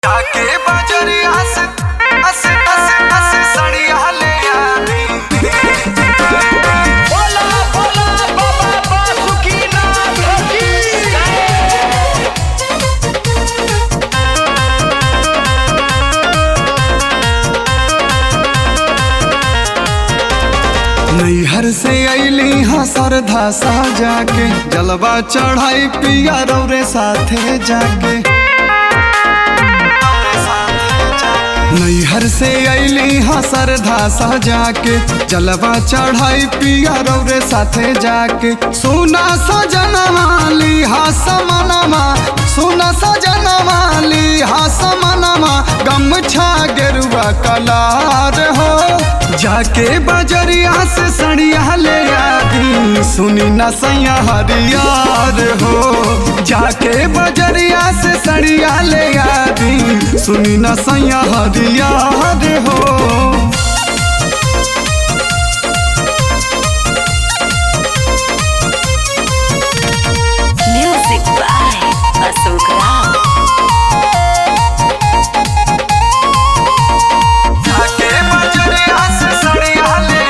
जाके बजरिया से अस अस अस सड़िया ले आनी बोला बोला बाबा बासुकीनाथ की जय नैहर से अली हाँ सरधा सा जाके जलवा चढ़ाई पिया रौरे साथे जाके नैहर से अली हाँ सरधा सा जाके जलवा चढ़ाई पिया रौरे साथे जाके सुना सजनवा ली हा समनमा सुना सजनवा ली हा समनमा गमछा गेरुआ कलार हो जाके बजरिया से सड़िया ले आदी सुनी न सैया हरियार हो जाके बजरिया से सड़िया ले आदी सुनी न सैया हरियार हो Music by Ashok Rao. जाके बजरिया से सड़िया ले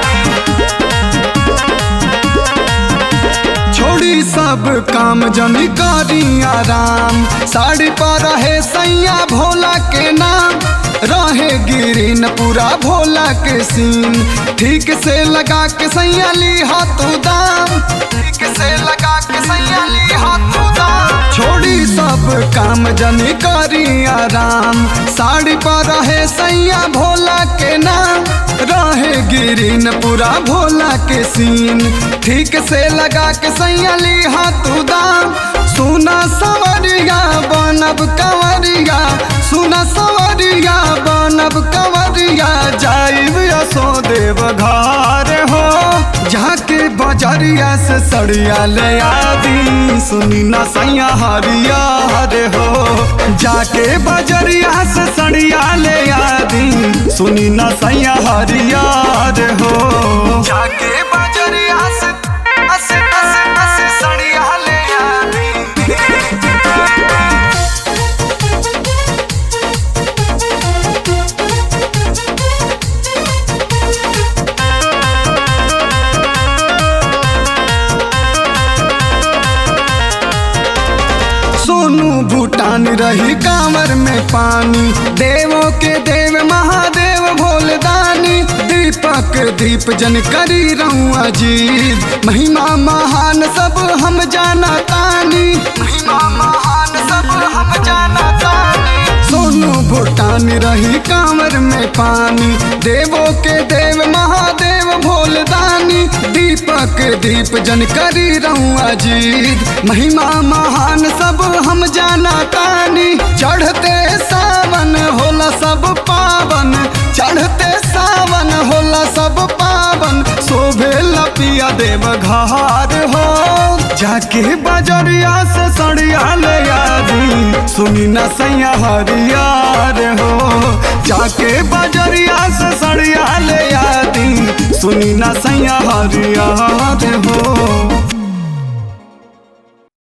आदी छोड़ी सब काम जनी करी आराम साड़ी पर रहे सैया भोला के नाम रहे गिरीन पूरा भोला के सीन ठीक से लगा के सैया ली हाथों दाम ठीक से लगा के सैया ली हाथों दाम छोड़ी सब काम जनी करी आराम साड़ी पर रहे सैया भोला के नाम रहे गिरीन पूरा भोला के सीन ठीक से लगा के सैया ली हाथों दाम सुना सवरिया बनब कंवरिया सुना सवरिया बनब कंवरिया जाइब यसो देव घर हो जाके बजरिया से सड़िया ले आदी सुनी ना सैया हरिया रे हो जाके बजरिया से सड़िया ले आदी सुनी ना सैया हरिया रे हो जाके बजरिया से अस अस अस सड़िया ले आदी सोनू भूटान रही कांवर में पानी देवों के देव महादेव भोलदानी दीपक दीप जन करी रहूं अजीत महिमा महान सब हम जाना तानी महिमा महान सब हम जाना तानी सोनू भूटान रही कांवर में पानी देवों के देव महादेव भोलदानी दीपक दीप जन करी रहूं अजीत महिमा महान सब हम जाना तानी चढ़ते सावन होला सब पावन चढ़ते सावन होला सब पावन शोभे लपिया देव घार हो जाके बजरिया से सड़िया ले आदी सुनी न सैया हरियार हो जाके बजरिया से सड़िया ले आदी सुनी न सैया हरियार हो